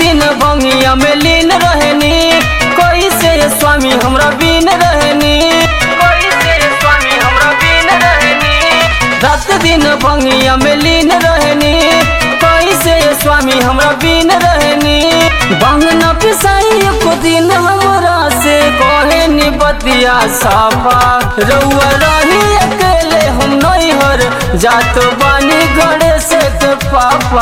दिन भंगिया में लीन रहनी कैसे स्वामी हमरा बीन रहनी कैसे स्वामी हमरा बीन रहनी रात दिन भंगिया में लीन रहनी कैसे स्वामी हमरा बीन रहनी बंग न पिसाई को दिन हमरा से कहे नि बतिया साफा रउआ रही अकेले हम नहीं हर जात बानी गणेश के पापा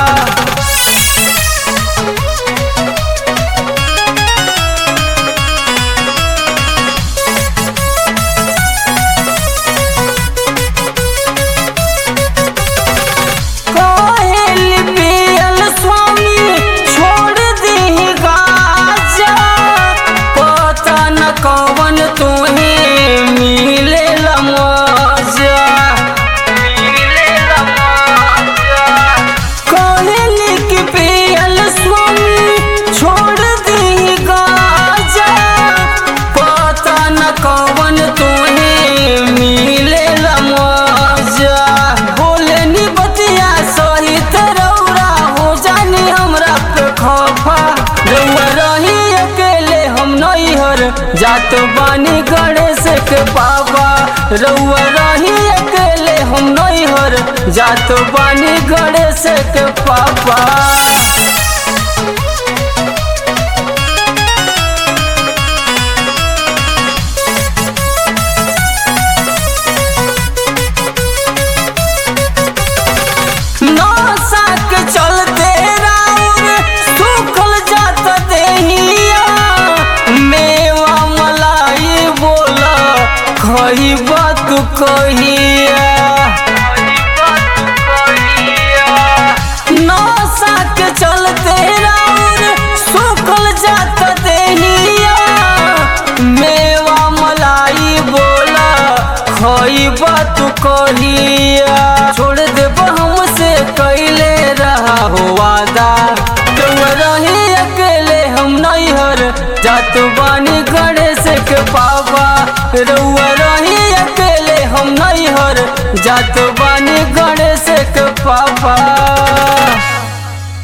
काहेल पियल स्वामी छोड़ दी गाजा पता न कवन तुहे मिले मजा मिले मजा काहेल की पियल स्वामी छोड़ दी गाजा पता न कवन तुहे मिले मजा बोले नी बतिया सहित रौरा हो जानी हमरा पे खफा रउआ रही अकेले हम नहीं हर जात बानी गणेश के बाबा रउआ रही अकेले हम नहीं हर जात बानी गणेश के पापा नशा के चलते राउर सुखल जात देहिया मेवा मलाई बोला खही बात कहिया नशा के चलते राउर सुखल जात देहिया मेवा मलाई बोला खई बात कहिया छोड़ देब हमसे कैले रहा हो वादा तुम रही अकेले हम नहीं हर जात बानी गणेश के बाबा रउआ रही अकेले हम नहीं हर जात बानी गणेश के पापा